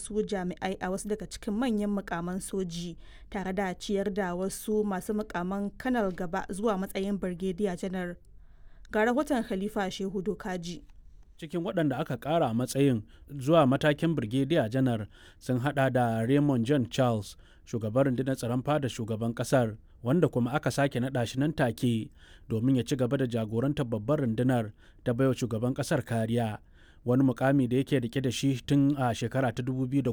wasu jami'ai a wasu daga cikin manyan mukaman soji tare da ciyar da wasu masu mukaman kanal gaba zuwa matsayin birgediya janar ga rahoton khalifa shehu dokaji cikin waɗanda aka ƙara matsayin zuwa matakin birgediya janar sun hada da raymond john charles shugaban rundunar tsaron fada shugaban ƙasar wanda kuma aka sake naɗa shi nan take domin ya ci gaba da jagorantar babbar rundunar ta baiwa shugaban ƙasar kariya wani mukami da yake rike da shi tun a shekara ta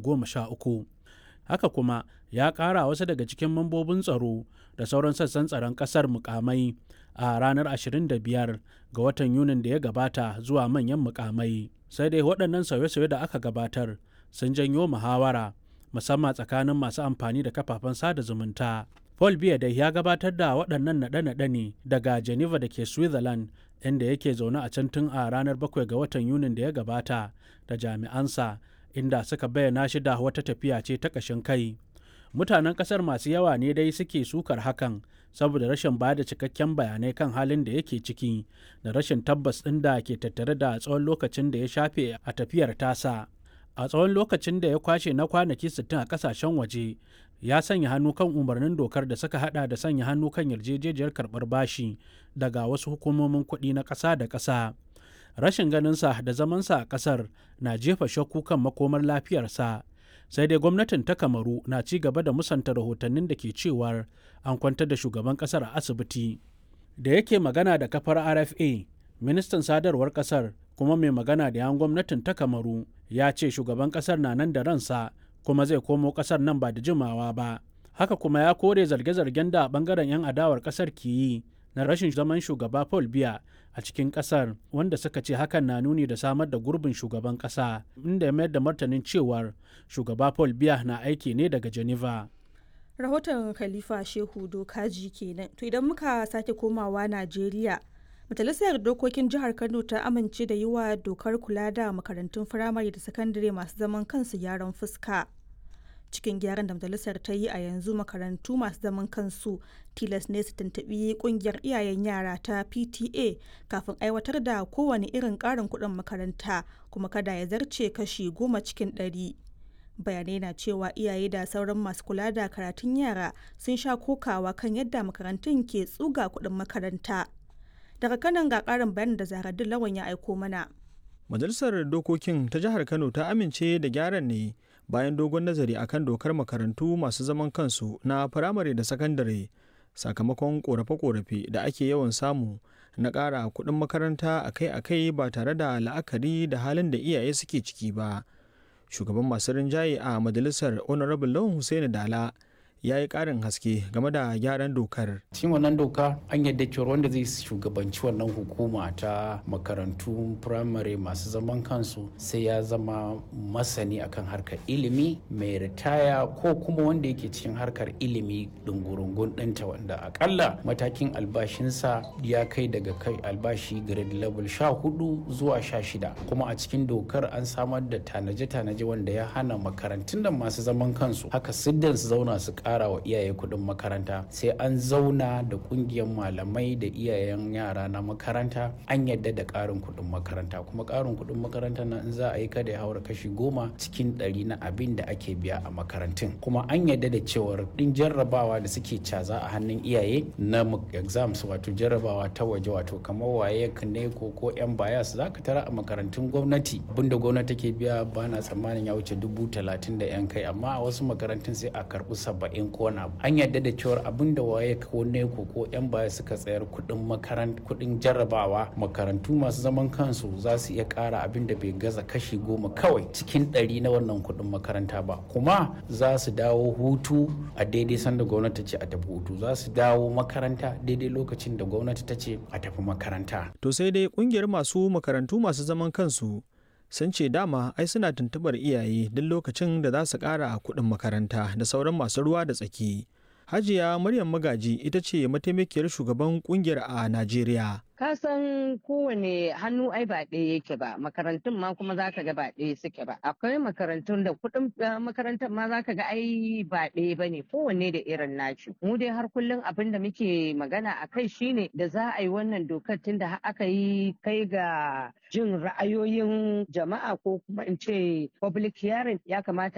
2013 haka kuma ya ƙara wasu daga cikin mambobin tsaro da sauran sassan tsaron ƙasar mukamai a ranar 25 ga watan yunin da ya gabata zuwa manyan mukamai sai dai waɗannan sauye-sauye da aka gabatar sun janyo muhawara musamman tsakanin masu amfani da kafafen sada zumunta paul biya dai ya gabatar da waɗannan naɗe-naɗe ne daga geneva da ke switzerland inda yake zaune a can tun a ranar 7 ga watan yunin da ya gabata da jami'ansa inda suka bayyana shi da wata tafiya ce ta ƙashin kai mutanen ƙasar masu yawa ne dai suke sukar hakan saboda rashin ba da cikakken bayanai kan halin da yake ciki da rashin tabbas ɗin da ke tattare da tsawon lokacin da ya shafe a tafiyar tasa a tsawon lokacin da ya kwashe na kwanaki 60 a kasashen waje ya sanya hannu kan umarnin dokar da suka hada da sanya hannu kan yarjejejiyar karbar bashi daga wasu hukumomin kuɗi na ƙasa da ƙasa rashin ganinsa da zamansa a ƙasar na jefa shakku kan makomar lafiyarsa sai dai gwamnatin ta kamaru na ci gaba da musanta rahotannin da ke cewar an kwantar da shugaban ƙasar a asibiti da yake magana da kafar rfa ministan sadarwar ƙasar kuma mai magana da yan gwamnatin ta kamaru ya ce shugaban kasar na nan da ransa kuma zai komo kasar nan ba da jimawa ba haka kuma ya kore zarge-zargen da bangaren 'yan adawar kasar ke yi na rashin zaman shugaba paul biya a cikin kasar wanda suka ce hakan na nuni da samar da gurbin shugaban kasa inda ya mayar da martanin cewar shugaba paul biya na aiki ne daga geneva rahoton khalifa shehu dokaji kenan to idan muka sake komawa najeriya Majalisar Dokokin Jihar Kano ta amince da yi wa dokar kula da makarantun firamare da sakandare masu zaman kansu gyaran fuska. Cikin gyaran da majalisar ta yi a yanzu makarantu masu zaman kansu tilas ne su tuntuɓi ƙungiyar iyayen yara ta PTA kafin aiwatar da kowane irin ƙarin kuɗin makaranta kuma kada ya zarce kashi goma cikin ɗari. bayanai na cewa iyaye da sauran masu kula da karatun yara sun sha kokawa kan yadda makarantun ke tsuga kuɗin makaranta. daga kanan ga karin bayanin da zaharaddin lawan ya aiko mana majalisar dokokin ta jihar kano ta amince da gyaran ne bayan dogon nazari akan dokar makarantu masu zaman kansu na firamare da sakandare sakamakon korafe-korafe da ake yawan samu na ƙara kuɗin makaranta akai-akai ba tare da la'akari da halin da iyaye suke ciki ba shugaban masu rinjaye a majalisar honorable lawan hussaini dala ya yi ƙarin haske game da gyaran dokar. cikin wannan doka an yadda cewa wanda zai shugabanci wannan hukuma ta makarantu firamare masu zaman kansu sai ya zama masani akan harkar ilimi mai ritaya ko kuma wanda yake cikin harkar ilimi dungurungun ɗinta wanda akalla matakin albashinsa ya kai daga kai albashi grade level sha hudu zuwa sha shida kuma a cikin dokar an samar da tanaje-tanaje wanda ya hana makarantun da masu zaman kansu haka siddan su zauna su kara wa iyaye kuɗin makaranta sai an zauna da ƙungiyar malamai da iyayen yara na makaranta an yadda da ƙarin kuɗin makaranta kuma ƙarin kuɗin makaranta na in za a yi kada ya haura kashi goma cikin ɗari na abin da ake biya a makarantun kuma an yadda da cewar ɗin jarrabawa da suke caza a hannun iyaye na exams wato jarrabawa ta waje wato kamar waye ne ko ko yan bayas za ka tara a makarantun gwamnati abinda gwamnati take biya ba na tsammanin ya wuce dubu talatin da yan kai amma a wasu makarantun sai a karɓi saba'in in kona an yarda da cewar abin da waye ko neko ko yan baya suka tsayar kudin makarant kudin jarrabawa makarantu masu zaman kansu za su iya kara abin da bai gaza kashi goma kawai cikin ɗari na wannan kudin makaranta ba kuma za su dawo hutu a daidai sanda gwamnati ce a tafi hutu za su dawo makaranta daidai lokacin da gwamnati ta ce a tafi makaranta to sai dai kungiyar masu makarantu masu zaman kansu sun ce dama ai suna tuntubar iyaye duk lokacin da za su ƙara kuɗin makaranta da sauran masu ruwa da tsaki. Hajiya Maryam Magaji ita ce mataimakiyar shugaban kungiyar a Najeriya. ka san kowane hannu ai ba ɗaya yake ba makarantun ma kuma za ka ga ba ɗaya suke ba akwai makarantun da kuɗin makarantar ma za ka ga ai ba ɗaya ba ne kowanne da irin naci mu dai har kullum abin da muke magana a kai shine da za a yi wannan dokar tun da aka yi kai ga jin ra'ayoyin jama'a ko kuma in ce public hearing ya kamata